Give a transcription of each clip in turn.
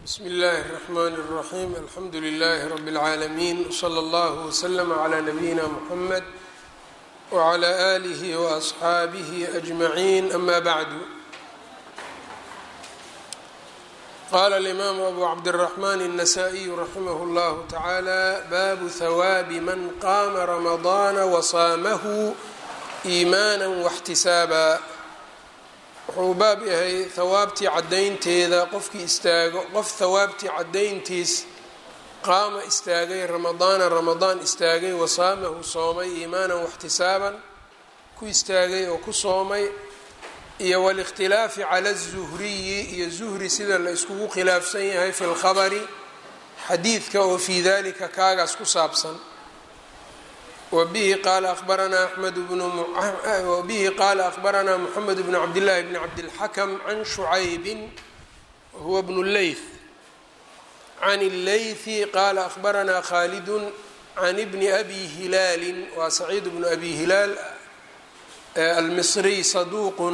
bsm اllaahi الرحmn الرaxيm alxamdu لlh rb العaalمين wslى اllه وslm عlى نbyina mحamed وعlى آlih وأصxaabih أجmaعin ama bعd qala الإmam abu cabdالرحmn النsائي raximh اllah taعalى bab hwاab man qama رamaضana وصaamh إimaanا واxtisaaba wuxuu baab yahay hawaabtii caddaynteeda qofkii istaago qof hawaabtii caddayntiis qaama istaagay ramadaana ramadaan istaagay wasaamahu soomay iimaanan waxtisaaban ku istaagay oo ku soomay iyo walikhtilaafi cala azuhriyi iyo zuhri sida la iskugu khilaafsan yahay fi lkhabari xadiidka oo fii dalika kaagaas ku saabsan wbihi qaala abaranaa amed wabihi qaala akhbaranaa moxamed bnu cabdillaahi bni cabdilxakam can shucaybin wahuwa bnu leyth can illeythi qaala akhbaranaa khaalidun can bni abi hilaalin waa saciid bnu abi hilaal almisriy saduuqun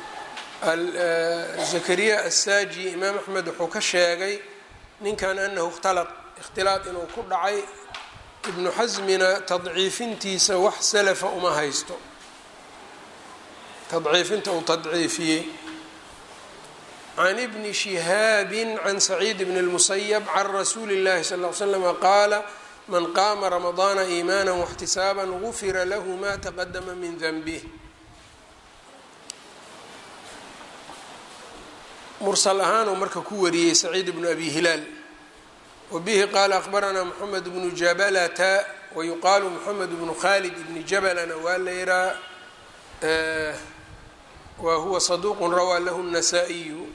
zakariya assaaji imaam axmed wuxuu ka sheegay ninkan anahu ikhtalaq ikhtilaaq inuu ku dhacay ibnu xasmina tadciifintiisa wax salafa uma haysto tadciifinta uu tadciifiyey can ibni shihaabin can saciid bni اlmusayab can rasuuli اllahi sal ly slama qaala man qaama ramadaana iimaana waxtisaaban gufira lahu ma taqadama min danbih mursal ahaan uu marka ku wariyey saciid bnu abi hilaal wbihi qaala akhbaranaa moxamed bnu jabalata wayuqaalu moxamed bnu khalid bni jabalana waa la yihaa wa huwa saduuqun rawaa lahu الnasaa-iyu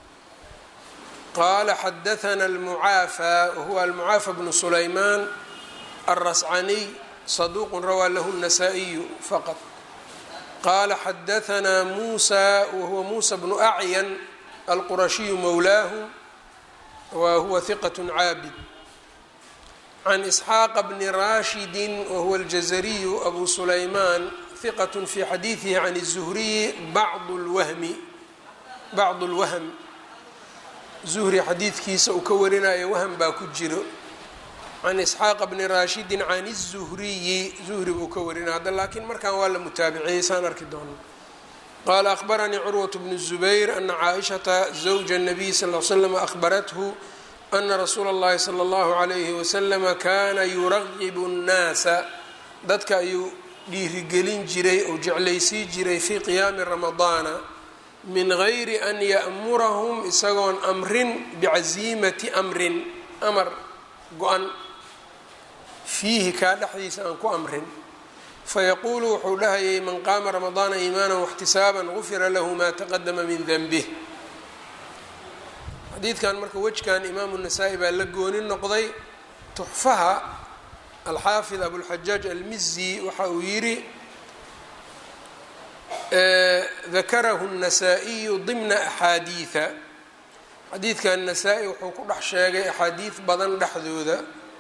qaala xadaana almucaafa wahuwa almucaafa bnu sulaymaan alrascaniy saduuqun rawaa lahu الnasaa-iyu faqad qaala xadaanaa muusa wahuwa muusa bnu acyan alqurashiyu mowlaahu whuwa hiqat caabid can isxaaqa bni rashidi wahuwa aljazariyu abu sulaymaan hiqat fi xadiidihi can الzuhriyi bacd lwahmi bacd اlwahm zuhri xadiidkiisa uu ka warinayo wahm baa ku jiro can isxaaqa bni rashidi can الzuhriyi zuhri buu ka warinaya hadda laakiin markan waa la mutaabiciyey saan arki doono qala akhbaranii curwaة bnu الzubayr ana caaishata zawja الnabiy sal l slam ahbarathu ana rasuula اllahi salى اllahu عalayhi waslama kana yuragibu الnaasa dadka ayuu dhiirigelin jiray ou jeclaysii jiray fii qiyaami ramadaana min gayri an ya'murahum isagoon amrin bicasiimati amrin amar go-an fiihi kaa dhexdiisa aan ku amrin fayaquulu wuxuu dhahayay man qaama ramadaana iimaana waxtisaaban gufira lahu maa taqadama min denbih xadiidkan marka wejkan imaamu nasaa-i baa la gooni noqday tuxfaha alxaafid abulxajaaj almizi waxa uu yidhi dakarahu الnasaa-iyu dimna axaadiida xadiidkan nasaa-i wuxuu ku dhex sheegay axaadiid badan dhexdooda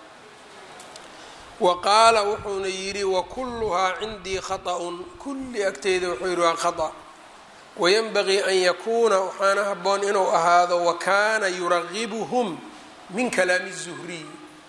wa qaala wuxuuna yidhi wakuluhaa cindii khaطأun kulli agteyda wuxuu yidhi waa khaطأ wayanbagii an yakuuna waxaana haboon inuu ahaado wakana yuragibuhum min kalaami الzuhriy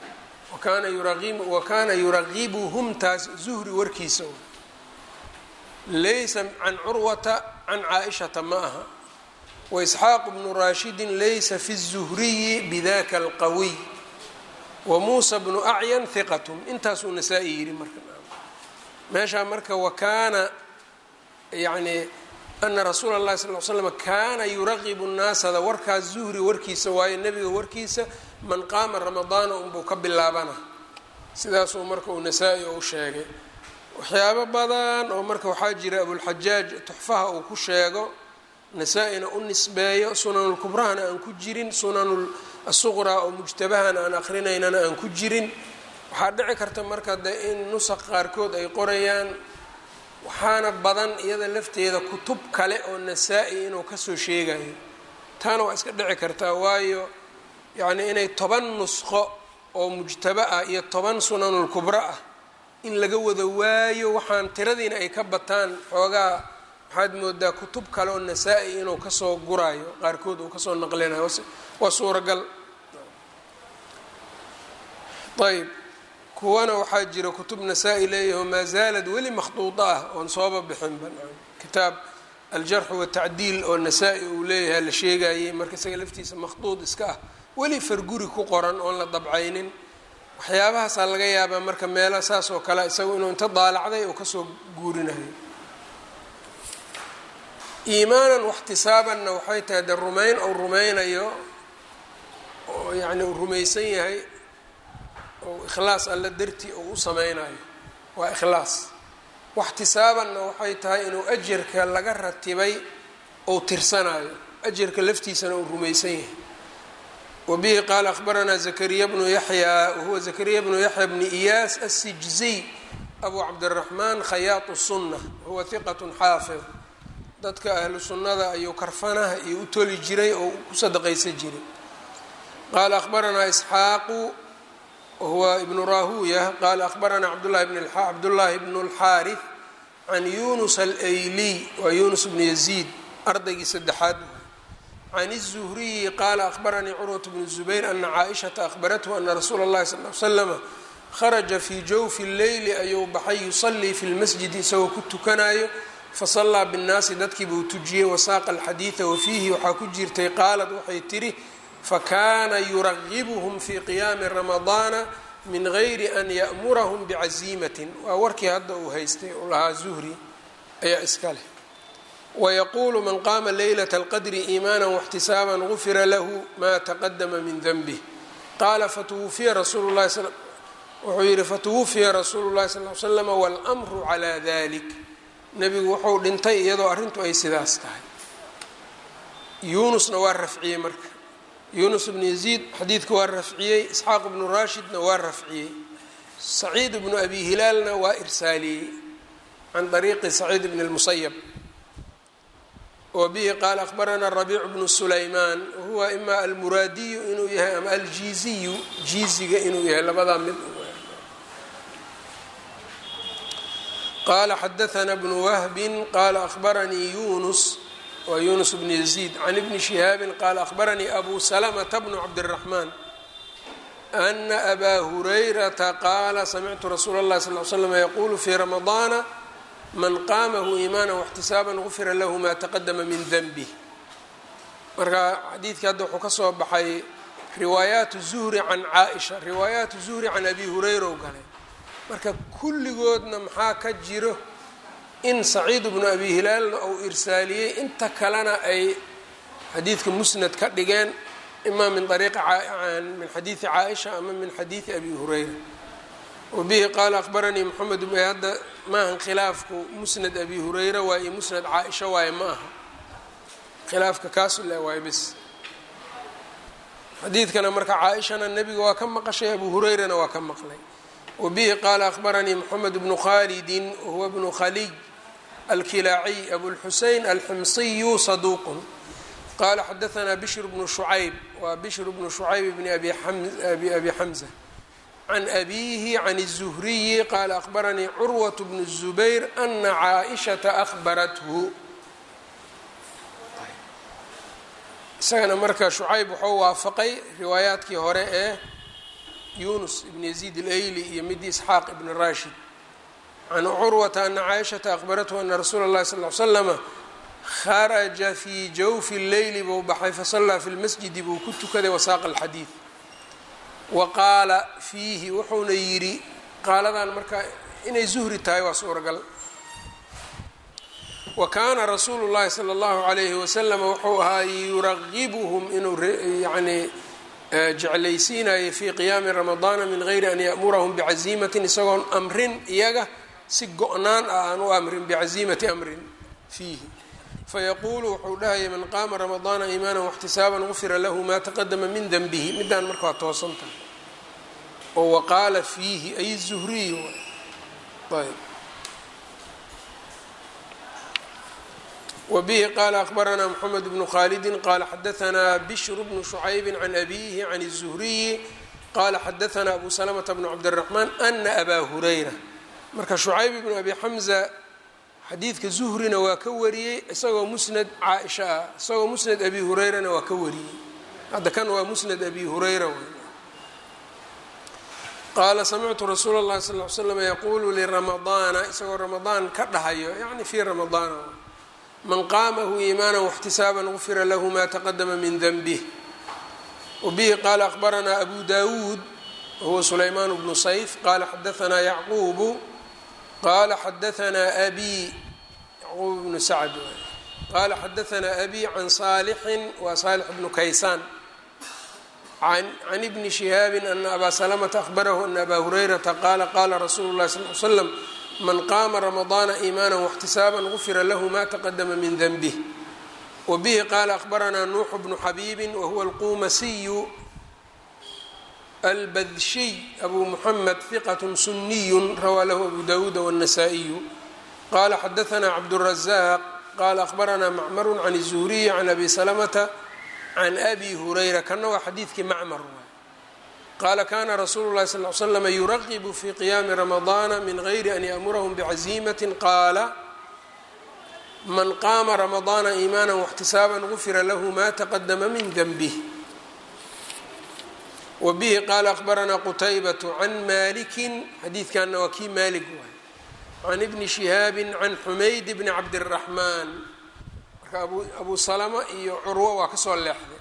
wakana yuragibuhum taas zuhri warkiisa laysa can curwata can caaishata ma aha waisxaaq bnu rashidi laysa fi الzuhriyi bidaka اlqawiy wamuusa bnu acyan hiqatun intaasuu nasaa-i yidhi marka meeshaa marka wakaana yani ana rasuula اllahi sal l slam kaana yuraqibu nnaasada warkaas zuhri warkiisa waayo nebiga warkiisa man qaama ramadaana unbuu ka bilaabana sidaasuu marka uu nasaa-i u sheegay waxyaabo badan oo marka waxaa jira abulxajaaj tuxfaha uu ku sheego nasaa-ina u nisbeeyo sunanulkubrahana aan ku jirin sunanul asuqraa oo mujtabahana aan akrinaynana aan ku jirin waxaa dhici karta marka de in nusaq qaarkood ay qorayaan waxaana badan iyada lafteeda kutub kale oo nasaa-i inuu kasoo sheegayo taana waa iska dhici kartaa waayo yacnii inay toban nusqo oo mujtaba ah iyo toban sunanulkubra ah in laga wada waayo waxaan tiradiina ay ka bataan xoogaa waxaad moodaa kutub kale oo nasaa-i inuu kasoo guraayo qaarkood uu kasoo naqlinayo waa suuragal ayb kuwana waxaa jira kutub nasaa-i leeyaho maa zaalad weli makhduuda ah oon sooba bixinba kitaab aljarxu watacdiil oo nasaa-i uu leeyahay la sheegayey marka isaga laftiisa makhduud iska ah weli farguri ku qoran oon la dabcaynin waxyaabahaasaa laga yaabaa marka meela saas oo kale isagu inuu inta daalacday oo kasoo guurinayo iimaanan waxtisaabanna waxay tahay de rumayn ou rumaynayo oo yacni uu rumaysan yahay oo ikhlaas alla dartii uu u sameynayo waa ikhlaas waxtisaabanna waxay tahay inuu ajarka laga ratibay ou tirsanayo ajarka laftiisana uu rumaysan yahay wa bihi qaala akhbaranaa zakariya bnu yaxya wahuwa zakariya bnu yaxya bni iyaas assijziy abu cabdiraxmaan khayaatu sunna wahuwa hiqat xaafid dadka ahlu sunnada ayuu karfanaha iyo u toli jiray oo ku sadaqaysan jiray qaala akhbaranaa isxaaqu wahuwa ibnu rahuya qaala akhbaranaa cabdulahi bn cabdullaahi bnu اlxaarif can yunus alayliy waa yunus bnu yaziid ardaygii saddexaad can الzuhriyi qaala akhbaranii curwat bnu zubayr ana caaishata akhbarathu ana rasuula اllahi sal l slama kharaja fii jawfi اleyli ayuu baxay yusalii fi lmasjidi isagoo ku tukanayo fasallaa binnaasi dadkii buu tujiyey wasaaqa alxadiida wafiihi waxaa ku jirtay qaalad waxay tidhi fakaana yuragibuhum fii qiyaami ramadaana min gayri an ya'murahum bicaziimatin waa warkii hadda uu haystay uu lahaa zuhri ayaa iska leh wayaquulu man qaama leylata alqadri iimaana waxtisaaban gufira lahu maa taqadama min denbih qaala fatuwufiya rasuulu lahi wuxuu yihi fatuwufiya rasuulu llahi sal l slam wاlmru calaa dalik nebigu wuxuu dhintay iyadoo arrintu ay sidaas tahay yuunusna waa rafciyey marka yuunus bnu yaziid xadiidka waa rafciyey isxaaq bnu raashidna waa rafciyey saciid bnu abi hilaalna waa irsaaliyey can ariiqi saciid bn اlmusayab wa bihi qaala akhbaranaa rabiicu bnu sulaymaan wahuwa ima almuraadiyu inuu yahay ama aljiiziyu jiiziga inuu yahay labadaa mid qala xadaثna bnu wahbi qala akhbaranii yunus waa yunus bnu yaziid can ibni shihaabi qaala akhbaranii abu salamata bnu cabdالraxmaan ana abaa hurayrata qaala samictu rasuula اllahi sal l slm yaqulu fii ramadaana man qaamahu iimaana واxtisaaban gufira lahu ma taqadama min denbih marka xadiidkii hadda wuxuu ka soo baxay riwaayaat zuhri can caaisha riwaayaat zuhri can abi hurayra u galay marka kulligoodna maxaa ka jiro in saciid bnu abi hilaalna uu irsaaliyey inta kalena ay xadiidka musnad ka dhigeen ima min ariiqi min xadiidi caaisha ama min xadiidi abi hurayra wa bihi qaala akhbaranii moxamed hadda maahan khilaafku musnad abi hurayra waa iyo musnad caaisha waaye ma aha khilaafka kaasu le waaye bis xadiidkana marka caaishana nebiga waa ka maqashay abu hurayrana waa ka maqlay wbihi qaala akhbaranii mxamed bnu khalidi wahuwa bnu khaliy alkilaaciy abulxusein alximsiyu saduuqun qaala xadaanaa bishr bnu shucayb waa bishr bnu shucayb bni abi xamza can abiihi can الzuhriyi qaala akhbaranii curwaة bnu الzubayr ana caaishata ahbarathu isagana marka shucayb wuxuu waafaqay riwaayaadkii hore ee yunus ibn yaziid alayli iyo midii isxaaq ibn rashid can curwata ana caaishata akhbarathu ana rasuula اllahi sal l slama kharaja fii jawfi leyli buu baxay fasallaa fi lmasjidi buu ku tukaday wasaaqa alxadiid wa qaala fiihi wuxuuna yidhi qaaladan marka inay zuhri tahay waa suuragal wa kaana rasuulu llahi sala اllahu alayhi wasalama wuxuu ahaa yuragibuhum inuu yani jeclaysiinaya fii qiyaami ramadaana min gayri an ya'murahum bicaziimatin isagoon amrin iyaga si go-naan ah aan u amrin bicaziimati amrin fiihi fayaquulu wuxuu dhahaya man qaama ramadaana iimaana waxtisaaban gufira lahu maa taqadama min denbihi midaan marka waa toosan tahay oo waqaala fiihi ay zuhriy ayb wbihi qaala akhbaranaa mxamed bnu khalidi qaala xadaanaa bishr bnu shucaybi can abiihi can الzuhriyi qaala xadaanaa abu salamata bnu cabdالraxmaan ana abaa hurayra marka shucayb bnu abi xamza xadiidka zuhrina waa ka wariyey isagoo musnad caaisha ah isagoo musnad abi hurayrana waa ka wariyey hadda kan waa musnad abi hurayra qaala samictu rasuula اllahi sal ly slam yaquulu liramadaana isagoo ramadaan ka dhahayo yani fii ramadaana man qaamahu iimaana واxtisaaban gufira lahu ma taqadama min denbih wbihi qaala akhbaranaa abu dawuud wahuwa sulaymaan bnu sayf qaala xadaanaa yacquubu qaala xadaanaa abi yacquub bnu sacd qaala xadaanaa abi can saalixin waa saalix bnu kaysaan can ibni shihaabin ana abaa salamata ahbarahu ana abaa hurayrata qaala qaala rasuulu lahi sal l slam man qaama ramadaana iimaana واxtisaaban gufira lahu ma taqadama min denbih wbihi qaala akhbaranaa nuuxu bnu xabiibi wahuwa alqumasiyu albadshiy abu muxamed hiqat suniyu rawaa lahu abu dawuuda wالnasaa-iyu qala xadaanaa cabdالrazaaq qala akhbaranaa macmaru can الzuhriyi can abi salamata can abi hurayra kana waa xadiidkii macmar qaala kana rasuulu lahi sal l slama yuraqibu fi qiyaami ramadaana min gayri an yaamurahum bcaziimati qaala man qaama ramadaana iimaana واxtisaaban gufira lahu ma taqadama min denbih wabihi qaala akhbaranaa qutaybatu can malikin xadiidkanna waa kii maalik waay can ibni shihaabi can xumayd bni cabdiraxmaan marka abu salama iyo curwo waa kasoo leexday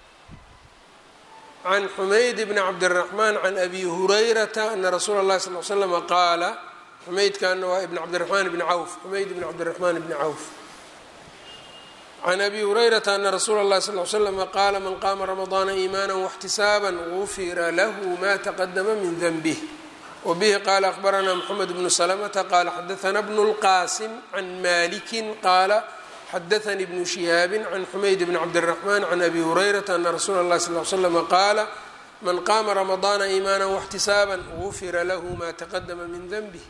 can xumayd bni cabdiraxmaan can abi hurayrata ana rasuula اllahi sal l slama qaala xumaydkana waa ibn cabdiraxmaan bni cawf xumayd bni cabdiraxmaan bni cawf can abi hurayrata ana rasuula اllahi sal l slama qaala man qaama ramadaana iimaana واxtisaaba gufira lahu ma taqadama min denbih wbihi qaala akhbaranaa mxamed bnu slmta qaala xadaana bnu اlqasim can maliki qaala xadaanii bnu shihaabi can xumayd bni cabdiraxmaan can abi hurayrata ana rasuula اllahi sal l slama qaala man qaama ramadaana iimaana واxtisaaba gufira lahu ma taqadama min denbih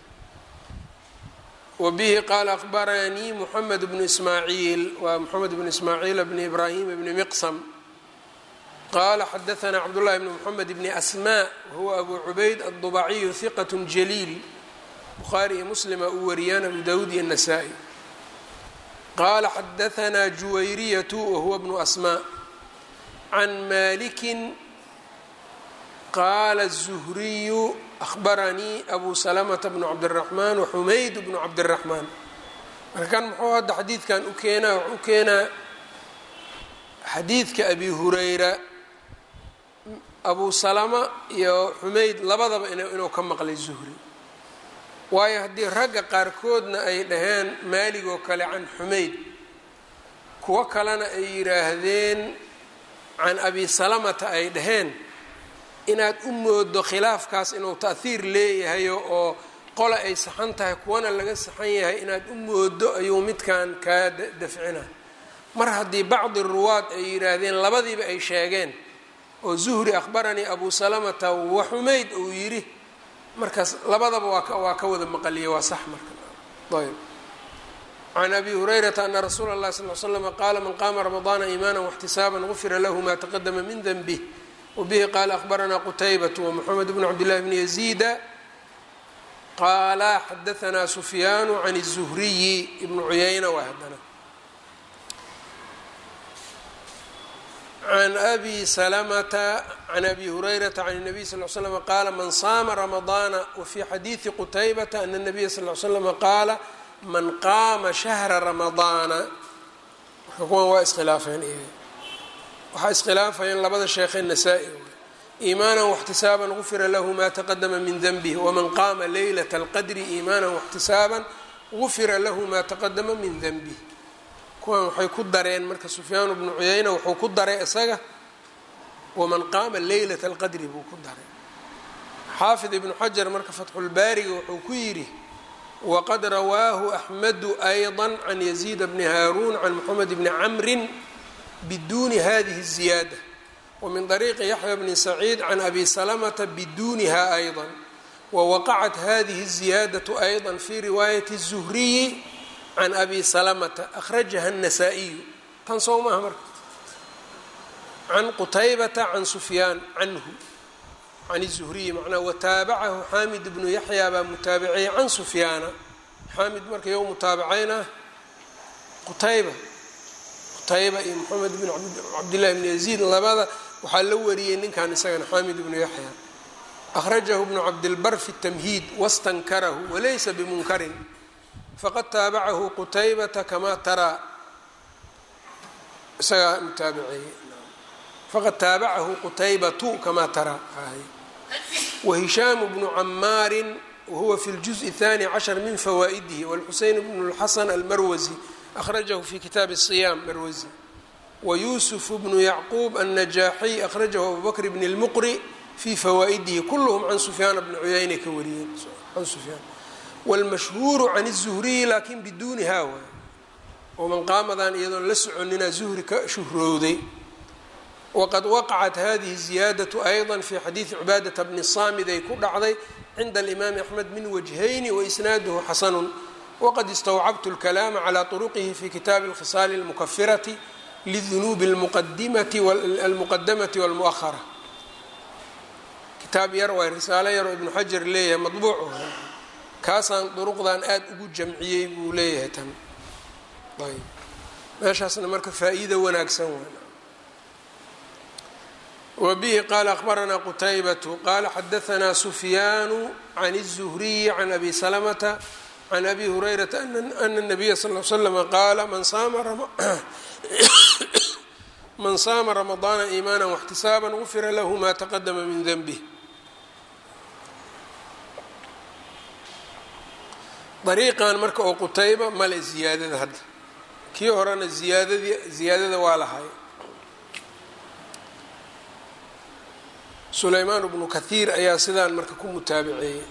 wbihi qaala akhbaranii mxamed bnu ismaaciil waa mxamed bnu ismaaciil bni ibraahim bni miqsam qaala xadaanaa cabdullahi bni mxamed bni asmaa wahuwa abu cubayd aلdubaciyu hiqat jaliil bukhaari iyo muslima uu wariyaan abu dawuud iyo nasaa-i qaala xadaanaa juwayriyatu wahuwa bnu asmaa can malikin qaala الzuhriyu ahbaranii abu salamata bnu cabdiraxmaan waxumayd bnu cabdiraxmaan marka kan muxuu hadda xadiidkan u keenaa u keenaa xadiidka abi hurayra abu salama iyo xumayd labadaba inuu ka maqlay zuhri waayo haddii ragga qaarkoodna ay dhaheen maalig oo kale can xumayd kuwo kalena ay yidhaahdeen can abi salamata ay dhaheen inaad u moodo khilaafkaas inuu ta'hiir leeyahayo oo qola ay saxan tahay kuwana laga saxan yahay inaad u moodo ayuu midkan kaa dafcina mar haddii bacdi ruwaad ay yidhaahdeen labadiiba ay sheegeen oo zuhri akhbaranii abu salamata wa xumayd uu yidhi markaas labadaba waa waa ka wada maqaliya waa sax marka ayb can abi hurayrata ana rasuula اllahi sal l slama qaala man qaama ramadaana iimaana واxtisaaban gufira lahu ma taqadama min denbih wbihi qaala akhbaranaa qutaybat wmxamed bn cabdillahi bni yaziida qaala xadaanaa sufyaanu can الzuhriyi ibnu cuyayna waa haddana can abi salamata can abi hurayrata can الnabiy sal l slm qaala man saama ramadaana wafii xadiidi qutaybata ana الnabiya sal l slama qaala man qaama shahra ramadaana marka kuwan waa iskhilaafeen waxaa iskhilaafayeen labada sheekhee nasaa-i iimaanan واxtisaaban gufira lahu ma taqadama min denbih wman qaama leylaة اlqadri iimaanan واxtisaaban gufira lahu ma taqadama min denbih kuwan waxay ku dareen marka sufyaan bnu cuyayna wuxuu ku daray isaga waman qaama leylaة اlqadri buu ku daray xaafid ibnu xajar marka fatxulbaariga wuxuu ku yidhi waqad rawaahu axmedu ayضa can yaziid bni haaruun can moxamed bni camri bduni hadihi الziyaadة wmin طariiqi yaxya bni saciid can abi salamata biduniha ayضا wawaqacat hadihi الziyaadaة ayضا fi riwaayati الzuhriyi can abi salamata akhrajaha الnasaa-iyu tan soo maaha marka can qutaybata can sufyaan canhu can الzuhriyi macnaa wataabacahu xaamid bnu yaxya baa mutaabiciyay can sufyaana xaamid marka yo mutaabacayna qutayba qutayba iyo moxamed bn cabdillahi bn yaziid labada waxaa la wariyey ninkan isagana xaamid ibnu yaxya akhrajahu bnu cabdilbar fi tamhiid wastankarahu walaysa bimunkarin faqad taabacahu qutaybata kamaa taraa isagaa mutaabiceeye faqad taabacahu qutaybatu kamaa taraa wahishaamu bnu camaarin wahuwa fi ljuزء الثاني cashر min fawaa'idihi wاlxuseyn bn اlxasan almarwasi akhrajahu fi kitaabi الصiyaam marwasi wayusuf bnu yacquub الnajaaxiy akhrajahu abu bakr bn اlmuqri fi fawaa'idihi kulhm can sufyaan bni cuyayna ka wariyeen can sufyaan wاlmashhuuru can الzuhriyi lakin biduuniha waay oo manqaamadan iyadoon la soconina zuhri ka shuhrowday waqad waqacat hadihi ziyaadaةu ayضa fi xadiidi cibaadaةa bni saamid ay ku dhacday cinda alimaami axmed min wajhayni waisnaaduhu xasanu waqad istawcabtu اlkalaama calى طuruqihi fi kitaabi اlkhisaali اlmukafirati lidunuubi almuqadamati wاlmuahara kitaab yar waay risaalo yar oo ibnu xajar leeyahay madbuuc kaasaan duruqdan aada ugu jamciyey buu leeyahay tan ayb meeshaasna marka faa-iida wanaagsan waa wbihi qala akhbaranaa qutaybatu qala xadaanaa sufyaanu can الzuhriyi can abi salamata can abi hurayrata ana الnabiya sal l slama qaala man saama ramadaana iimaana واxtisaaba gufira lahu ma taqadama min denbih dariiqan marka oo qutayba male ziyaadada hadda kii horena ziyaadadii ziyaadada waa lahay sulaymaan bnu kahiir ayaa sidaan marka ku mutaabiceeyey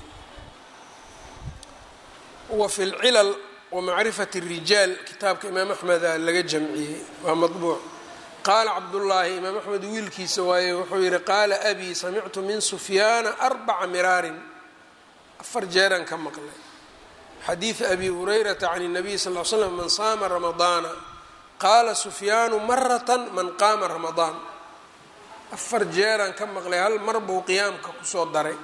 wa fi lcilal wa macrifati الrijaal kitaabka imaam axmeda laga jamciyey waa maطbuuc qaala cabdullaahi imaam axmed wiilkiisa waaye wuxuu yihi qaala abii samictu min sufyaana arbaca miraarin afar jeeraan ka maqlay xadiida abi hurayrata can الnabiy sal l slam man saama ramadaana qaala sufyaanu marata man qaama ramadaan afar jeeraan ka maqlay hal mar buu qiyaamka kusoo daray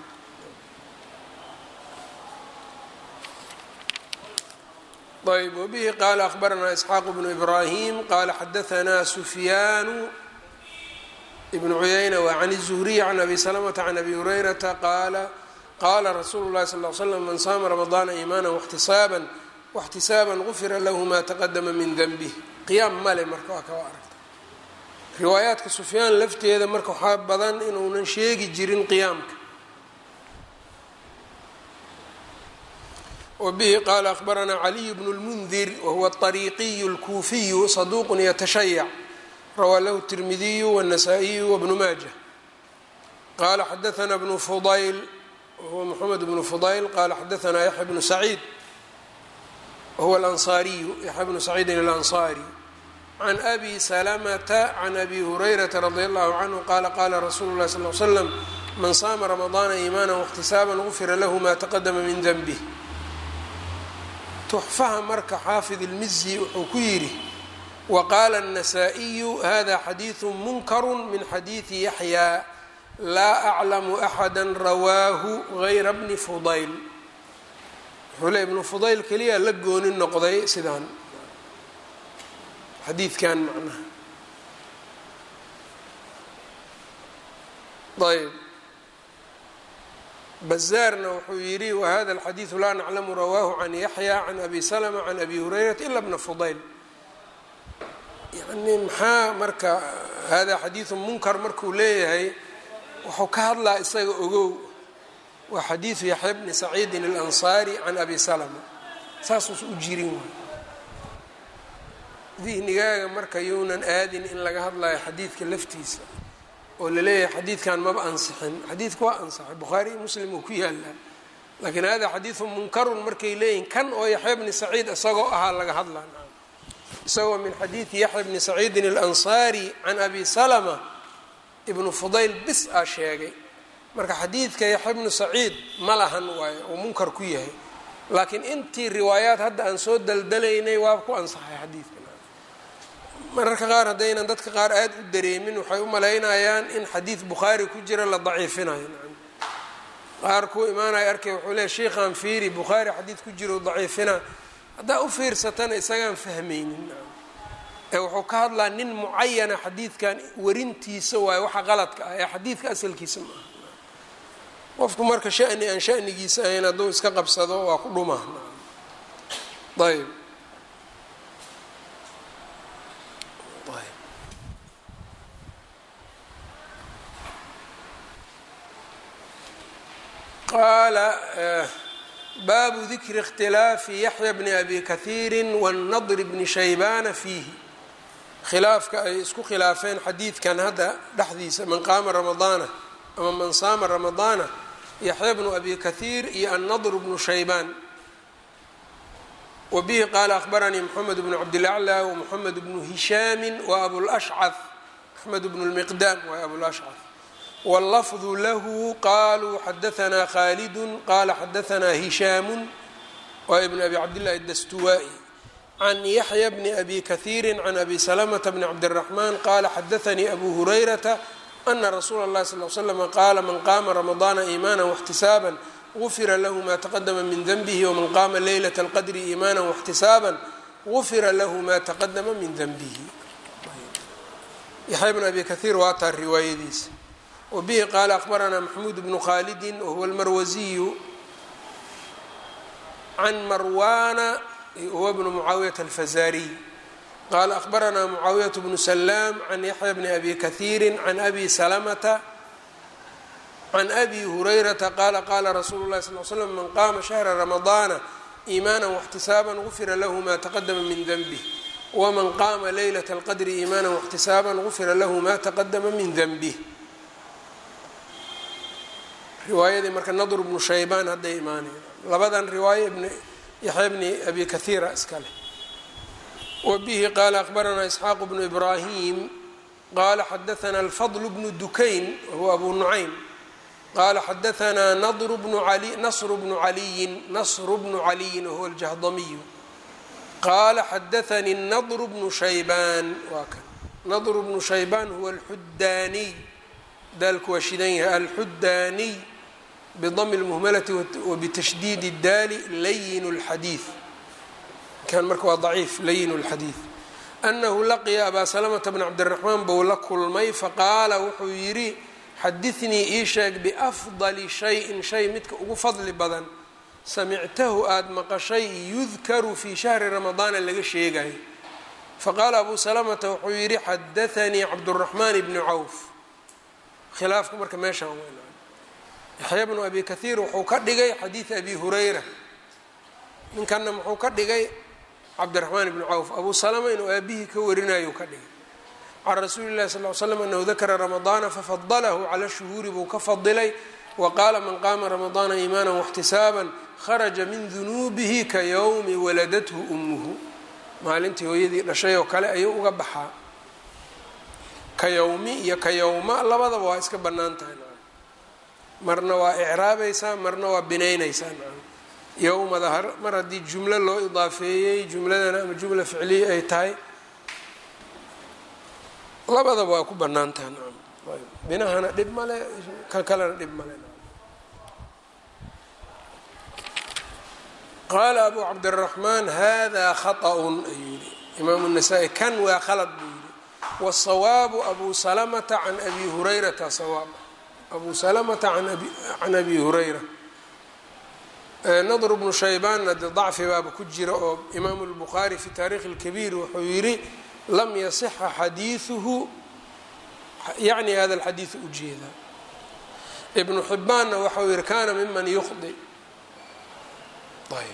ayb wbihi qaala akhbaranaa isxaaq bnu ibraahim qaala xadaanaa sufyaanu ibnu cuyayna wa can الzuhriy can abi salamata can abi hurayrata qaala qaala rasuulu lahi sal l slam man saama ramadaana iimaana waxtisaaban waxtisaaban gufira lahu ma taqadama min denbih qiyaam male marka waa kawa aragta riwaayaadka sufyaan lafteeda marka waxaa badan inuunan sheegi jirin qiyaamka wbihi qaala akhbaranaa caliy bnu lmundir wahuwa aطariiqiyu اlkuufiyu saduuq yatashayac rawaa lahu الtirmidiyu wالnasaa-iyu wbnu maaja qaala xadaana bnu fudayl wahuwa moxamed bnu fudayl qaala xadaanaa yaxya bnu saciid wahuwa alansaariyu yaxya bnu saciidin alansaari can abi salamata can abi hurayrata radi allahu canhu qaala qaala rasuulu lahi sal l slam man saama ramadaana iimaana واxtisaaban gufira lahu ma taqadama min denbih tuxfaha marka xaafid ilmizi wuxuu ku yidhi waqaala الnasaa-iyu hada xadiidu munkaru min xadiidi yaxyaa laa aclamu axada rawaahu gayra bni fudayl wuxuu le ibnu fudayl keliya la gooni noqday sidaan xadiidkan macnaha ayb bazaarna wuxuu yidhi wahada alxadiidu laa naclamu rawaahu can yaxya can abi salma can abi hurayrata ila bna fudayl yani maxaa marka hada xadiidu munkar markuu leeyahay wuxuu ka hadlaa isaga ogow waa xadiidu yaxya bni saciidin alansaari can abi salma saasuus u jirin waay dihnigaaga marka younan aadin in laga hadlayo xadiidka laftiisa oo laleeyahay xadiidkan maba ansixin xadiidka waa ansaxay bukhaari iyo muslim uu ku yaalaa laakiin hada xadiidu munkarun markay leeyihin kan oo yaxya bni saciid isagoo ahaa laga hadlaa isagoo min xadiidi yaxya bni saciidin alansaari can abi salama ibnu fudayl bis aa sheegay marka xadiidka yaxya bnu saciid ma lahan waayo oo munkar ku yahay laakiin intii riwaayaad hadda aan soo daldalaynay waa ku ansaxay xadiidka mararka qaar haddaynan dadka qaar aada u dareemin waxay u malaynayaan in xadiid bukhaari ku jira la daciifinayo qaar kuu imaanaya arkay wuxuu leeay sheikhaan fiiri bukhaari xadiid ku jiro daciifina haddaa u fiirsatana isagaan fahmaynin ee wuxuu ka hadlaa nin mucayana xadiidkan warintiisa waayo waxa qaladka ah ee xadiidka asalkiisa maaha qofku marka shani aan shanigiisa ahayn hadduu iska qabsado waa ku dhuma ayb qaala baabu dikri اkhtilaafi yaxya bni abi kahiiri wاnadr bni shaybana fiihi khilaafka ay isku khilaafeen xadiidkan hadda dhexdiisa man qaama ramadaana ama man saama ramadaana yaxya bnu abi kahiir iyo annadr bnu shaybaan wa bihi qaala akhbaranii moxamed bnu cabdilaclى wmoxamed bnu hishaami wa abulashcad axmed bnu lmiqdaam waa abulashcad wاllafdu lahu qaluu xadaanaa khalidu qala xadaanaa hishaamu waa ibn abi cabdillahi dastuwaa-i can yaxya bni abi kahiiri can abi salamata bni cabdiraxman qala xadaanii abu hurayrata ana rasuula اllahi sal l slm qaala man qaama ramadaana iimaana واxtisaaban gufira lahu ma taqadama min denbihi wman qaama leylat اlqadri iimaana واxtisaaban gufira lahu ma taqadama min denbihi yaxya bn abi kahiir waataa riwaayadiisa wbihi qaala akbaranaa maxmuud bnu khalidi wahuwa almarwasiyu can marwana huwa bnu mucaawiyata alfazariy qaala akbaranaa mucaawiyat bnu salaam can yaxya bni abi kahiiri can abi salamata can abi hurayrata qaala qaala rasuulu lahi sal l slam man qaama shahra ramadaana iimaana واxtisaaban gufira lahu ma taqadama min denbih wman qaama leylat اlqadri iimaana واxtisaaban gufira lahu ma taqadama min denbih riwaayadii marka nadr bnu shaybaan hadday imaanaya labadan riwaayo ibn yaxya bni abi kahiira iska leh wa bihi qaala akbaranaa isxaaq bnu ibraahim qaala xadaanaa alfadl bnu dukayn wahuwa abu nucaym qaala xadaanaa nadr bnu ali nasr bnu caliyin nasru bnu caliyin wahuwa aljahdamiyu qaala xadaanii nadr bnu shaybaan waa kan nadr bnu shaybaan huwa alxudaaniy daalku waa shidan yahay alxudaaniy bdm اlmuhmalati wbtashdiid اdaali layin اlxadiid kan marka waa daciif layin اlxadiid anahu laqiya abaa salamta bn cabdiraxmaan bou la kulmay faqaala wuxuu yidhi xadiثnii ii sheeg biafdali shayin shay midka ugu fadli badan samictahu aada maqashay yudkaru fii shahri ramadaana laga sheegayo faqaala abu salamata wuxuu yidhi xadaanii cabdالraxmaan bni cawf khilaafku marka meeshaan weyn yaxya bnu abi kahiir wuxuu ka dhigay xadiid abi hurayra ninkanna muxuu ka dhigay cabdiraxmaan ibni cawf abu salama inuu aabihii ka warinayo ka dhigay can rasuuli llahi sal l slam anahu dakara ramadaana fafadalahu cala shuhuuri buu ka fadilay wa qaala man qaama ramadaana iimaana واxtisaaban kharaja min dunuubihi ka yowmi waladathu umuhu maalintii hooyadii dhashay oo kale ayuu uga baxaa ka yowmi iyo ka yowma labadaba waa iska bannaan tahay marna waa icraabaysaa marna waa binaynaysaa yowmada mar haddii jumlo loo idaafeeyey jumladana ama jumla ficliya ay tahay labadaba waa ku bannaan tahay nacam binahana dhib male kan kalena dhib male qaala abu cabdiraxmaan hada khaطأun ayuu yihi imaamu الnasaa-i kan waa khalad buu yihi wالsawaabu abu salamata can abi hurayrata sawaab abu salamata can abi hurayra nadr bnu shaybaanna de dacfi baaba ku jira oo imaamu lbukhaari fi taarikhi اlkabiir wuxuu yidhi lam yasixa xadiiثuhu yacni hada alxadiiثu ujeedaa ibnu xibaanna waxau yihi kana miman yukhdi ayb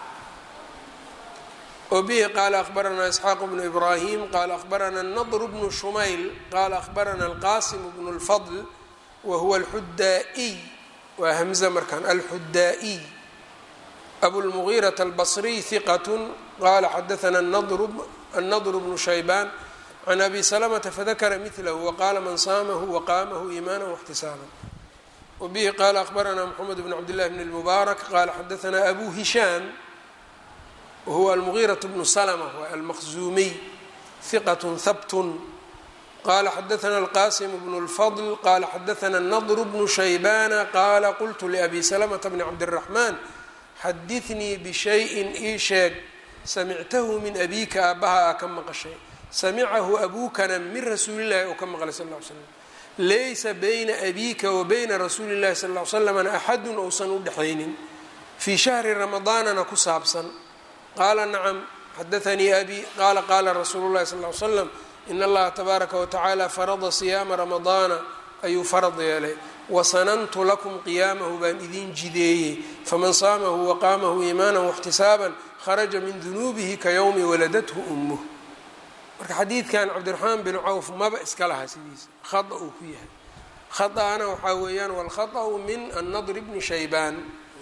wbihi qaala akhbaranaa isxaaq bnu ibrahim qaala akhbarana nadr bnu shumayl qaala akhbarana alqasim bnu اlfadl wahuwa alxudaa-iy waa hamza markaan alxudaa-iy abulmugiiraة albصriy hiqat qala xadaana annadr bnu shaybaan can abi salamata fadakara milahu waqaala man saamahu waqaamahu iimaana واxtisaaba wbihi qaala akhbaranaa mxamed bn cabdillahi bn اlmubaarak qala xadaanaa abu hishaam wahuwa almugiiraة bnu slma waa almaqzuumiy hiqat habt qala xadaana alqasim bnu اlfadl qala xadaana nadr bnu shaybana qala qultu liabi salamta bni cabdالraxmaan xadiثnii bishayin ii sheeg samictahu min abika aabbaha aa ka maqashay samicahu abukana min rasuulillahi oo ka maqlay sal ll ly slam laysa bayna abiika wa bayna rasuuli اllahi sal ll ly slamna axadun ousan u dhexaynin fii shahri ramadaanana ku saabsan qaala nacam xadaanii abi qaala qaala rasuulu llahi sal ly slam in allaha tabaaraka watacaala farada siyaama ramadaana ayuu farad yeelay wasanantu lakum qiyaamahu baan idiin jideeyey faman saamahu waqaamahu iimaana waxtisaaban kharaja min dunuubihi ka yowmi waladathu umuh marka xadiidkan cabdiraxmaan bin cawf maba iska laha sidiisa khada uu ku yahay khaana waxaa weeyaan walkhaطأu min annadr bni shaybaan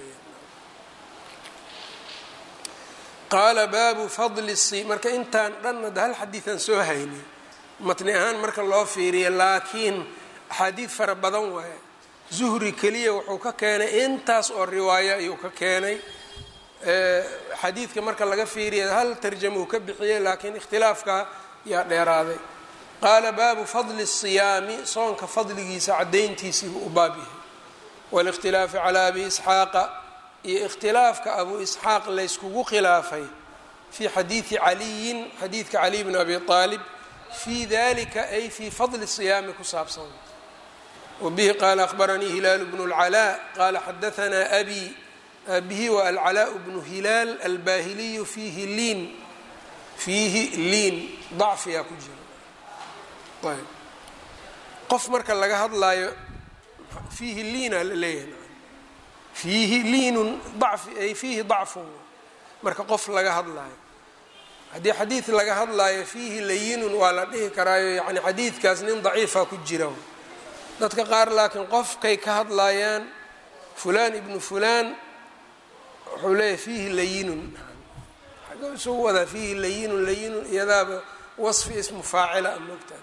qaala baabu fadli si marka intaan dhan hadda hal xadiidan soo haynay matni ahaan marka loo fiiriya laakiin axaadiid fara badan waaye zuhri keliya wuxuu ka keenay intaas oo riwaayo ayuu ka keenay xadiidka marka laga fiiriya hal tarjama uu ka bixiyey laakiin ikhtilaafka yaa dheeraaday qaala baabu fadli الsiyaami soonka fadligiisa cadayntiisiibuu u baab yahay wاlاkhtilaafi calى abi isxaaqa iyo ikhtilaafka abu isxaaq layskugu khilaafay fii xadiidi caliyin xadiidka caliy bn abi aalib fii dalika ay fii fadli الsiyaami ku saabsan wbihi qaala akhbaranii hilaal bnu اlcalaa qaala xadaanaa abi abihi wa alcalaa bnu hilaal albahiliyu fiihi liin fiihi liin dacfiyaa ku jira ayb qof marka laga hadlaayo fiihi liina la leeyahay fiihi liinun dacfi ay fiihi dacfun marka qof laga hadlaayo haddii xadiid laga hadlaayo fiihi layinun waa la dhihi karaayo yani xadiidkaas nin daciifa ku jira dadka qaar laakiin qofkay ka hadlaayaan fulaan ibnu fulaan wuxuu leeyahay fiihi layinun xagga isugu wadaa fiihi layinun layinun iyadaaba wasfi ismu faacila amogta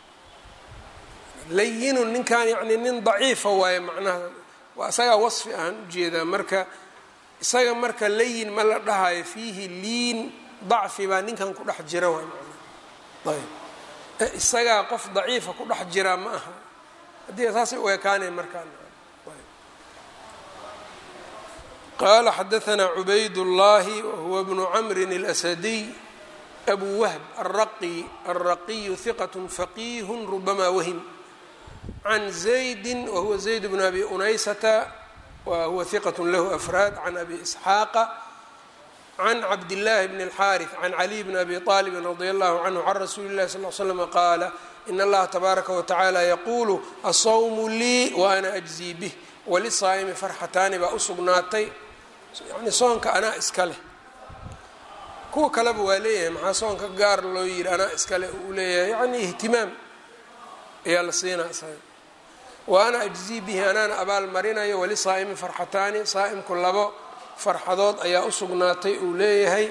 layinun ninkan yani nin daciifa waaye macnaha waa isagaa wasfi ahaan ujeedaa marka isaga marka layin ma la dhahayo fiihi liin dacfi baa ninkan ku dhex jira waay manaa ayb isagaa qof daciifa ku dhex jiraa ma aha haddii saasay u ekaanay markaan qaala xadaanaa cubayd اllahi wahuwa bnu camrin اlasadiy abu wahb alraqi alraqiyu hiqat faqiih rubama wahim can zaydi wahuwa zayd bn abi unaysata wahuwa hiqat lahu afraad can abi isxaaqa can cabdillaahi bn اlxaariث can caliy bn abi طaalibin radi allahu canhu can rasuuli اllahi sal l slm qaala in allaha tabaaraka watacaala yaquulu asawmu lii wa ana ajzii bih walisaa'imi farxataani baa u sugnaatay yani soonka anaa iska leh kuwa kaleba waa leeyahay maxaa soonka gaar loo yidhi anaa iska leh uu leeyahay yani ihtimaam ayaa la siinaa isaga wa ana ajzii bihi anaana abaal marinayo walisaa'imi farxataani saa'imku labo farxadood ayaa u sugnaatay uu leeyahay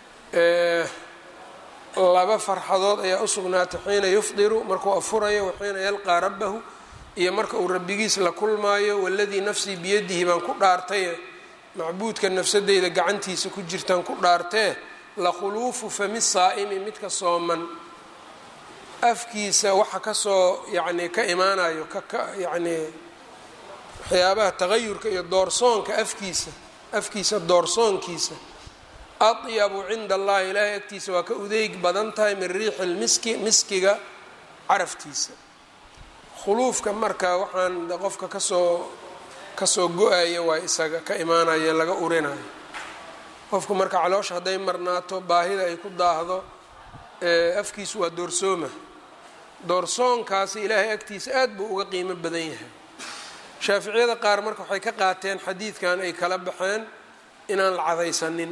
laba farxadood ayaa u sugnaatay xiina yufdiru markuu afurayo waxiina yalqaa rabbahu iyo marka uu rabbigiis la kulmaayo waladii nafsii biyadihi baan ku dhaartaye macbuudka nafsadeyda gacantiisa ku jirtaan ku dhaartee lakhuluufu fami saa'imi midka sooman afkiisa waxa kasoo yacni ka imaanayo kaka yacnii waxyaabaha tagayurka iyo doorsoonka afkiisa afkiisa doorsoonkiisa adyabu cinda allahi ilaahay agtiisa waa ka udeyg badan tahay min riixi lmiski miskiga caraftiisa khuluufka marka waxaan qofka kasoo kasoo go-aya waa isaga ka imaanaya laga urinayo qofku marka caloosha hadday marnaato baahida ay ku daahdo afkiisu waa doorsooma doorsoonkaasi ilaahay agtiisa aad buu uga qiimo badan yahay shaaficiyada qaar marka waxay ka qaateen xadiidkan ay kala baxeen inaan la cadaysanin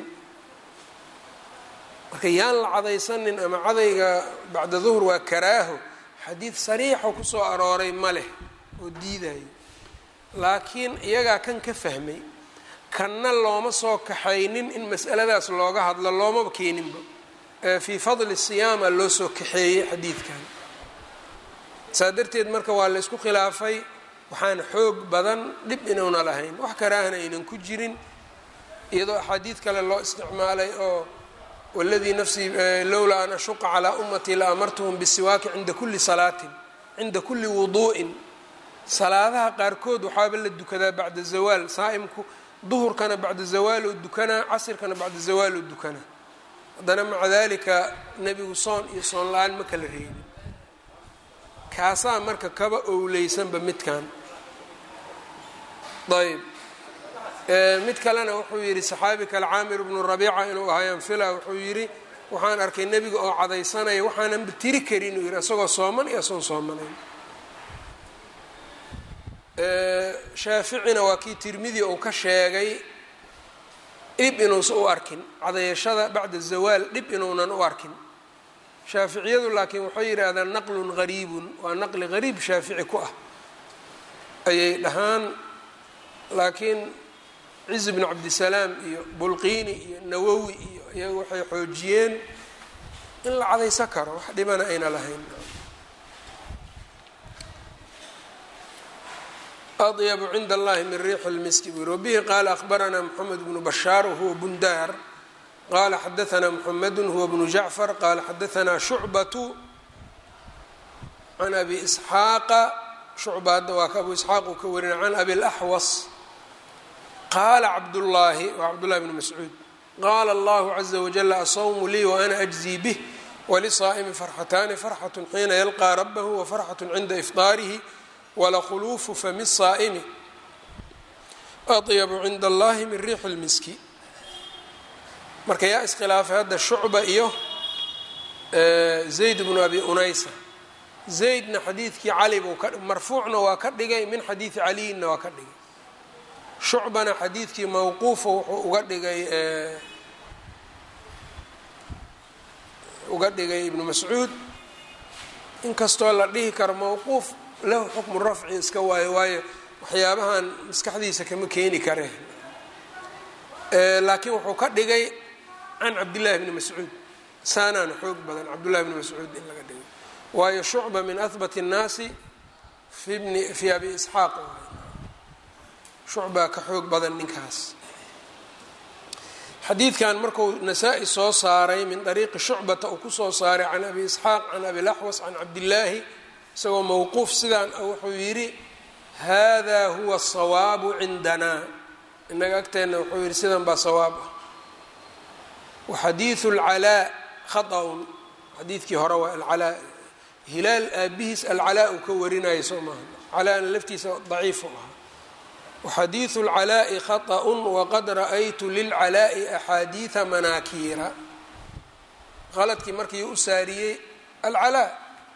marka yaan la cadaysanin ama cadayga bacda duhr waa karaaho xadiid sariixo kusoo arooray ma leh oo diidayo laakiin iyagaa kan ka fahmay kanna looma soo kaxaynin in mas'aladaas looga hadlo loomaba keeninba fii fadli siyaama loo soo kaxeeyey xadiidkan saa darteed marka waa la ysku khilaafay waxaan xoog badan dhib inuuna lahayn wax karaahana aynan ku jirin iyadoo axaadiid kale loo isticmaalay oo waladii nafsii lowlaa an ashuqa calaa ummatii la amartuhum bisiwaaki cinda kulli salaatin cinda kulli wuduu'in salaadaha qaarkood waxaaba la dukadaa bacda zawaal saa'imku duhurkana bacda zawaaloo dukanaa casirkana bacda zawaaloo dukanaa haddana maca dalika nebigu soon iyo soon la-aan ma kala reebin kaasaa marka kaba owleysanba midkan ayb mid kalena wuxuu yidhi saxaabi kale caamir bnu rabiica inuu ahaayaan fila wuxuu yidhi waxaan arkay nebiga oo cadaysanaya waxaananba tiri karin uu yidhi isagoo sooman iyo asoon soomanayn shaaficina waa kii tirmidi uu ka sheegay dhib inuusan u arkin cadayashada bacda zawaal dhib inuunan u arkin shaaficiyadu laakiin waxay yidhaahdaan naqlun gariibun waa naqli gariib shaafici ku ah ayay dhahaan laakiin ciz bnu cabdisalaam iyo bulqiini iyo nawowi iyo iyaga waxay xoojiyeen in la cadaysan karo wax dhibana ayna lahayn adyabu cinda allahi min riixi lmiski buu yiri wabihi qaala ahbaranaa moxamed bnu bashaar wahuwa bundaar qala xadaanaa moxamedu huwa bnu jacfar qala xadaanaa shucbatu can abi isxaaqa shucba hadda waa ka abu isxaaq uu ka warina can abi laxwas qaala cabdullaahi waa cabdullahi bni mascuud qaala allahu caza wajala asawmu lii waana ajzii bih walisaa'imi farxataani farxatu xiina yalqaa rabahu wafarxatu cinda ifطaarihi walakhuluufu fami saa'imi adyabu cinda allahi min riixi lmiski marka yaa iskhilaafay hadda shucba iyo zayd bnu abi unaysa zaydna xadiidkii cali buu ka marfuucna waa ka dhigay min xadiidi caliyinna waa ka dhigay shucbana xadiidkii mawquufa wuxuu uga dhigay uga dhigay ibnu mascuud inkastoo la dhihi karo mawquuf lahu xukmu rafci iska waayo waayo waxyaabahan maskaxdiisa kama keeni kare laakiin wuxuu ka dhigay can cabdillahi bni mascuud saanaana xoog badan cabdullahi bni mascuud in laga dhigay waayo shucba min ahbat الnaasi fi bni fi abi isxaaq shucbaa ka xoog badan ninkaas xadiidkan marku nasaa-i soo saaray min dariiqi shucbata uu kusoo saaray can abi isxaaq can abi laxwas can cabdillaahi isagoo mowquuf sidaan wuxuu yidhi hada huwa asawaabu cindanaa inaga agteenna wuxuu yidhi sidan baa sawaab ah waxadiidu alcalaa khaطأun xadiidkii hore waa alcalaa hilaal aabihiis alcalaa uu ka warinaya soo maaha calaana laftiisa daciifu ahaa waxadiidu اlcalaaءi khaطأ waqad ra'aytu lilcalaaءi axaadiiثa manaakiira qaladkii markii u saariyey alcalaa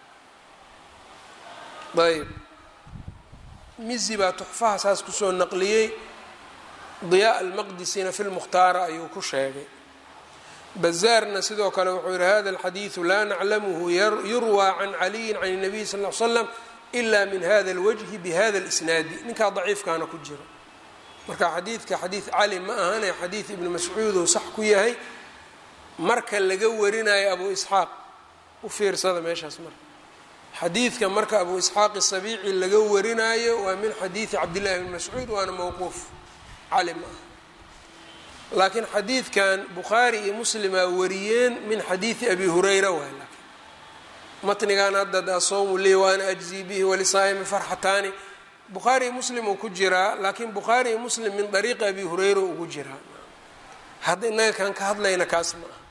ayb mizi baa tuxfaha saas kusoo naqliyey diyaa almaqdisina fi lmukhtaara ayuu ku sheegay bazaarna sidoo kale wuxuu yihi hada alxadiidu laa naclamuhu yurwaa can caliyin can الnabiy sal ly slam ila min hada اlwajhi bihada اlisnaadi ninkaa daciifkaana ku jiro marka xadiidka xadiid cali ma ahane xadiid ibni mascuuduu sax ku yahay marka laga warinayo abu isxaaq u fiirsada meeshaas marka xadiidka marka abu isxaaq isabiici laga warinaayo waa min xadiidi cabdillahi bni mascuud waana mowquuf cali ma aha laakiin xadiidkan bukhaari iyo muslimaa wariyeen min xadiidi abi hurayra waay laakiin matnigan hadda asawmu lii waana ajzii bihi walisaa'imi farxataani bukhaari iyo muslim uu ku jiraa laakiin bukhaari iyo muslim min dariiqi abi hurayra ugu jiraa hadda innaga kan ka hadlayna kaas ma aha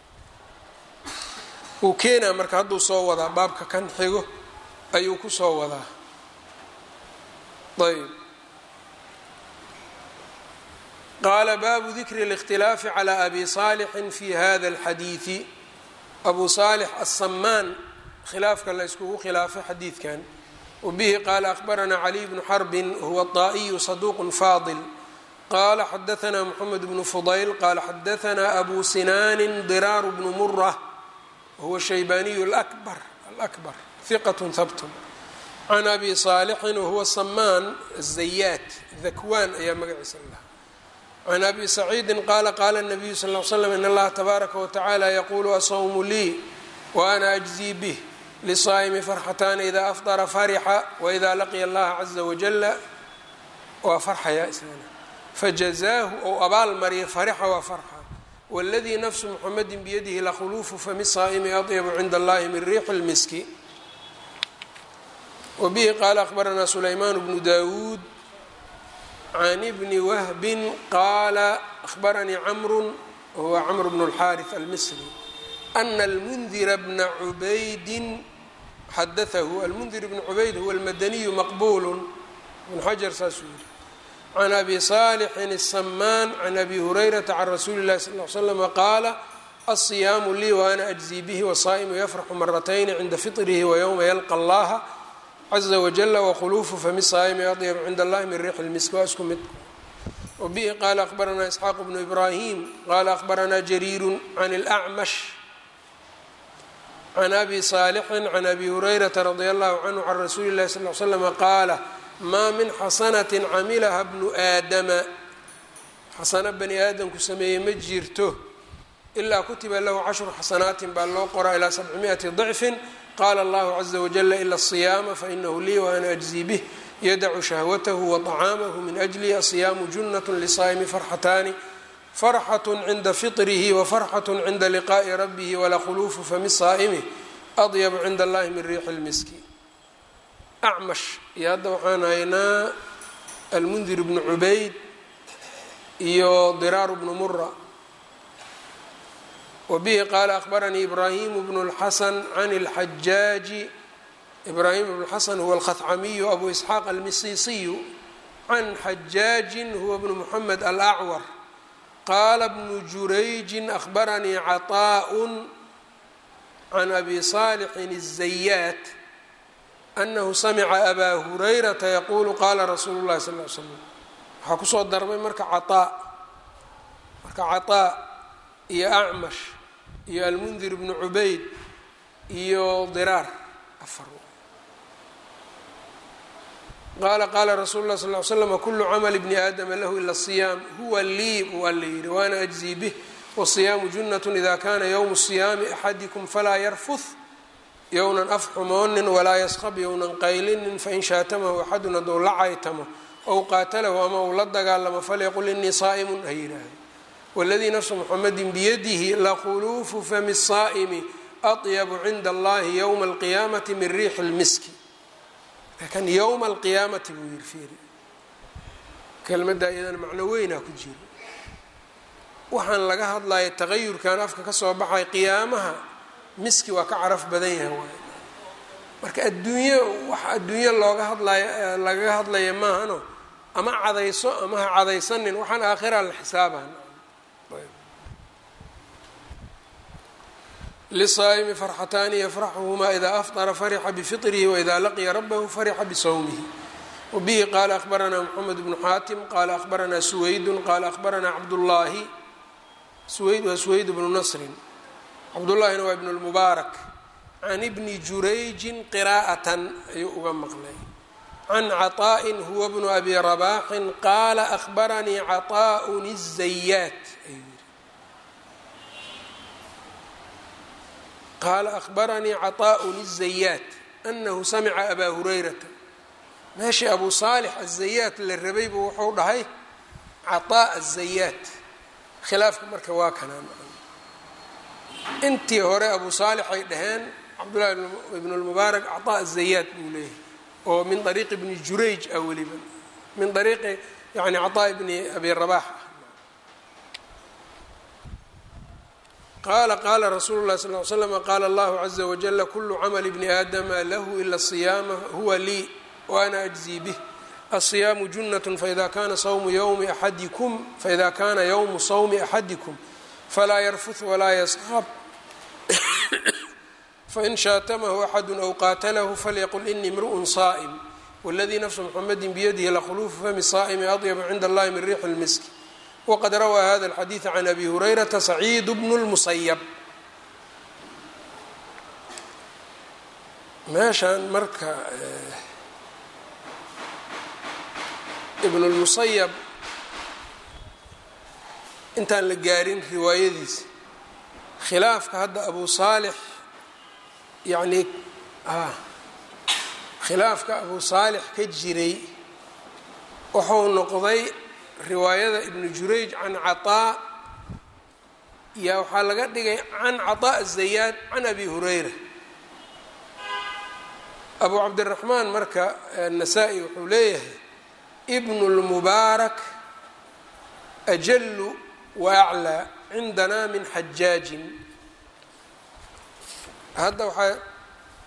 wuu keenaa marka hadduu soo wadaa baabka kan xigo ayuu ku soo wadaa ayb qaala baabu dikri اlاkhtilaafi calى abi saalixin fi hada اlxadiidi abu saalix aلsamaan khilaafka la yskugu khilaafay xadiidkan wabihi qaala akhbaranaa caliy bnu xarbin huwa طaa'iyu saduuq faadil qala xadaanaa mxamed bnu fudayl qala xadaanaa abu sinaani diraaru bnu mura huwa shaybaniyu akbar alakbar hiqat habtun can abi saalixin wahuwa samaan azayaat dakwaan ayaa magaciisa lahaa can abi saciidin qaala qaala nabiyu sal l slam in allaha tabaaraka watacaala yaquulu asawmu lii wa ana ajzii bih lisaa'imi farxataani idaa afdara farixa waidaa laqiya allaha caza wajala waa farxaya isagana fajazaahu ou abaal mariya farixa waa farxa wاladii nafsu mxamedi biyadihi lakhuluufu fami saa'imi adyabu cinda allahi min riixi اlmiski wabihi qaala akhbaranaa sulaymaan bnu dawuud can bni wahbin qaala akhbaranii camru wahuwa camr bnu اlxaariث almisri ana almundira bna cubaydin xadaahu almundir bn cubayd huwa almadaniyu maqbulu ibn xajar saasuu yihi can abi saalixin الsamaan can abi hurayrata can rasuuli اlahi sal l slama qaala alصiyaamu lii waana ajzii bihi wasaa'imu yafraxu maratayni cinda fiطrihi waywma yalqa allaha caza wajala wkhuluufu fami saa'imi adyab cinda allahi min riixi lmisk waa isku mid wbihi qaala akhbaranaa isxaaq bnu ibraahim qaala akhbaranaa jariiru can اlأcmash can abi saalixin can abi hurayrata radi allahu canhu can rasuuli اllahi sal l slama qaala maa min xasanati camilaha bnu aadama xasano bani aadamku sameeyey ma jirto ilaa kutiba lahu cashru xasanaatin baa loo qoraa ilaa sabcimiati dicfin qaala allahu caza wajala ila asiyaama fainahu lii waana ajzii bih yadacu shahwatahu waطacaamahu min ajli asiyaamu junat lisaa'imi farxataani farxat cinda fiطrihi wafarxat cinda liqaa'i rabbihi walakhuluufu fami saa'imi adyabu cinda allahi min riixi lmiski acmash iyo hadda waxaan haynaa almundir bnu cubayd iyo diraaru bnu mura wbihi qaala akhbaranii ibraahimu bnu اlxasan can اlxajaaji ibraahim bnu xasan huwa alkhacamiyu abu isxaaq almisiisiyu can xajaajin huwa bnu muxamed alacwar qaala bnu jurayjin akhbaranii caطaaء can abi saalixin الzayaat anahu samica abaa hurayrata yaquulu qaala rasuulu اllahi sal l slam waxaa kusoo darmay marka caaa marka caطaa iyo acmash iyo almundir bnu cubayd iyo diraar afar qaala qaala rasuulu lah sal l slm kulu camali bni aadama lahu ila siyaam huwa lii waa la yihi waana ajzii bih wasiyaamu junat ida kana ywmu siyaami axadikum falaa yarfuth yownan af xumoonin walaa yasqab yownan qaylinin fain shaatamahu axadun hadduu la caytamo ow qaatalahu ama uu la dagaalamo falyaqul inii saa'imun ha yidhaahdo wاladii nafsu mxamedi biyadihi lakhuluufu fami الsaa'mi aطyabu cinda allahi ywma اlqiyaamati min riixi اlmiski kan ywma alqiyaamati buu yiri fiiri kelmadda iyadana macno weynaa ku jiro waxaan laga hadlaya tagayurkan afka kasoo baxay qiyaamaha miski waa ka caraf badan yahay waay marka adduunyo wax adduunyo looga hadlaya lagaga hadlaya maahano ama cadayso ama ha cadaysanin waxaan aakhira la xisaaban lisaa'imi farxataani yafraxuhumaa idaa afطara farixa bfiطrihi waida laqiya rabahu farixa bisawmihi wabihi qaala akhbaranaa mxamed bnu xaatim qaala akhbaranaa suwaydun qaala akhbaranaa cabdullaahi suwayd waa suwayd bnu nasrin cabdullaahina waa ibn lmubaarak can ibni jurayjin qiraa'atan ayuu uga maqlay can caطaa'in huwa bnu abi rabaaxin qaala akhbaranii caطaa'un الzayaat qaala akhbaranii caطaءun الzayaat anahu samica abaa hurayrata meeshii abu saalix aلzayaat la rabaybu wuxuu dhahay caطaaء الzayaat khilaafka marka waa kanaan intii hore abu saalix ay dhaheen cabdullahi ibn اlmubaarak caطaaء الzayaat buu leeyahay oo min ariiqi bni jurayj ah weliba min ariiqi yani caطaaء bni abi rabax qala qala rasuulu lahi sal l slm qaala allahu caza wajala kulu camali bni aadama lahu ila siyaama huwa lii waana ajzii bih asiyaamu junat faida kana sawmu ywmi axadikum faida kana ywmu sawmi axadikum falaa yarfut walaa yasqab fain shaatamahu axadu aw qaatalahu falyaqul inii mru'un saa'im wاladii nafsu mxamedi biyadihi lakhuluufu fami saa'imi adyabu cinda allahi min riixi lmiski wqad rawaa hada اlxadiiث can abi hurayrata saciid bnu اlmusayab meeshan marka ibn اlmusayab intaan la gaarin riwaayadiisa khilaafka hadda abu saalix yani khilaafka abu saalix ka jiray wuxuu noqday riwaayada ibnu jurayj can caطaa yaa waxaa laga dhigay can caطaa zayaad can abi hurayra abu cabdiraxmaan marka nasaa-i wuxuu leeyahay ibnu اlmubaarak ajalu wa aclaa cindana min xajaajin hadda waxaa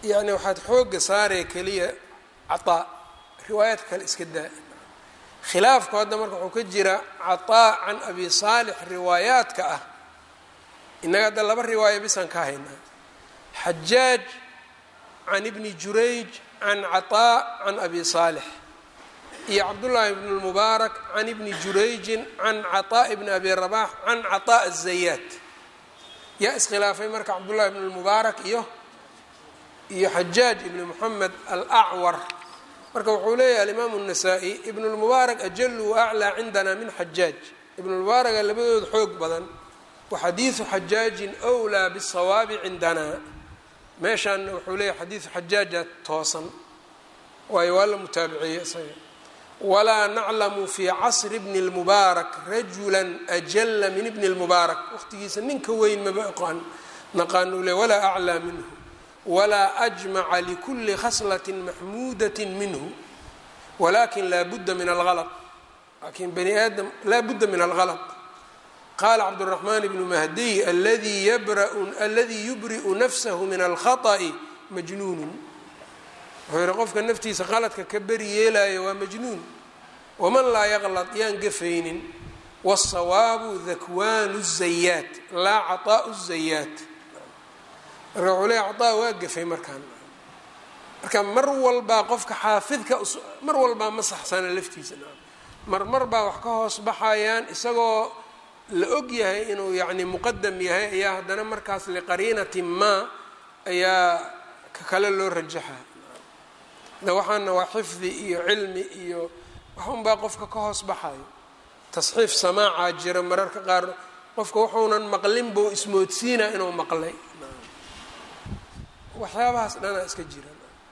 yani waxaad xooga saaraya keliya cataa riwaayaadka kale iska daa khilaafku hadda marka wuxuu ka jira cataa can abi saalix riwaayaadka ah innaga hadda laba riwaaya bisaan ka haynaa xajaaj can ibni jurayj can cataa can abi saalix iyo cabdullaahi ibn lmubaarak can ibni jurayjin can cataa ibni abi rabax can cataa azayaat yaa iskhilaafay marka cabdullahi ibn lmubaarak iyo iyo xajaaj ibni moxamed alacwar marka wuxuu leeyahay alimaamu الnasaa-i ibn اlmubaarak ajalu waaclىa cindana min xajaaj ibn lmubaaraka labadooda xoog badan waxadiidu xajaajin wlaa bالsawaabi cindana meeshaana wuxuu leeyahay xadiidu xajaaja toosan waayo waa la mutaabiciye isaga walaa naclamu fi casri bni اlmubaarak rajula ajala min ibni اlmubaarak waqtigiisa ninka weyn maba aqaan naqaanu le walaa aclىa minhu walaa ajmaca likuli khaslaة maxmuudaة minhu walakin laa budda min algalط laakin bani aadam laa budda min algalط qaala cabdالرaحman bnu mahdiy aladi aladii yubri'u nafsahu min alkhaطأi majnuunu wuxuu yihi qofka naftiisa qaladka ka beri yeelaayo waa majnuun waman laa yaqlط yaan gafaynin wالsawaabu dakwaanu الzayaat laa caطaaءu الzayaat marka wuxuu leeya caطaa waa gafay markaan marka mar walbaa qofka xaafidka mar walbaa ma saxsana laftiisa mar mar baa wax ka hoos baxayaan isagoo la og yahay inuu yacni muqadam yahay ayaa haddana markaas liqariinati ma ayaa ka kale loo rajaxa da waxaana waa xifdi iyo cilmi iyo waxunbaa qofka ka hoos baxayo tasxiif samaacaa jira mararka qaar qofka wuxuunan maqlin buu ismoodsiina inuu maqlay waxyaabahaas dhanaa iska jira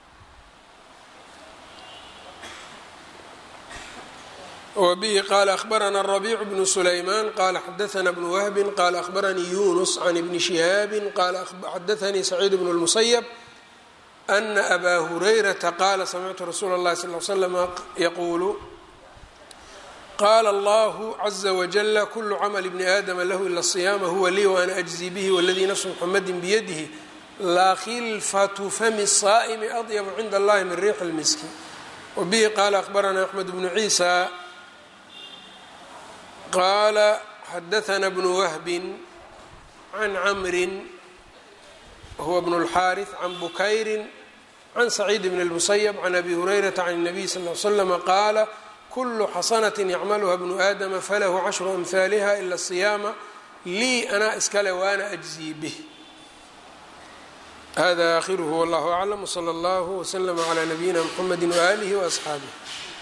wbihi qala akhbarana الربيع بن سlayman qala xadaثna بن wهbi qala akhbaranii yunus can ibni شihaabi qala xadaثanii سacيid بن الmuسyب أna أba هurayrata qala samictu rasuula الlahi صلى اه عl slm yqulu qala اllah عزa وجل kul cmل بni آdم lah ilا الصyama huwa lii وأna أجزي bih wاladii nfs mحamdi byadih la khilfaة fmi الصائmi أطyb cinda اllahi min riix الmiski wbihi qala akhbarana أحmed بن عيسى qala xadaثna bn whbi can cmri huwa bn اlxariث can bukayri can sacيid bn الmusyب can abi hurayrata can الnabiy sal ly slm qaala kulu xasanaة yacmalha bnu aadama falahu cashru amhaaliha ila الصiyaama lii anaa iskale waana أجزii bih hada akhiruhu wاllah aclam wslى اllah wslm عlى nabiyina mxamedi walih وaصxaabih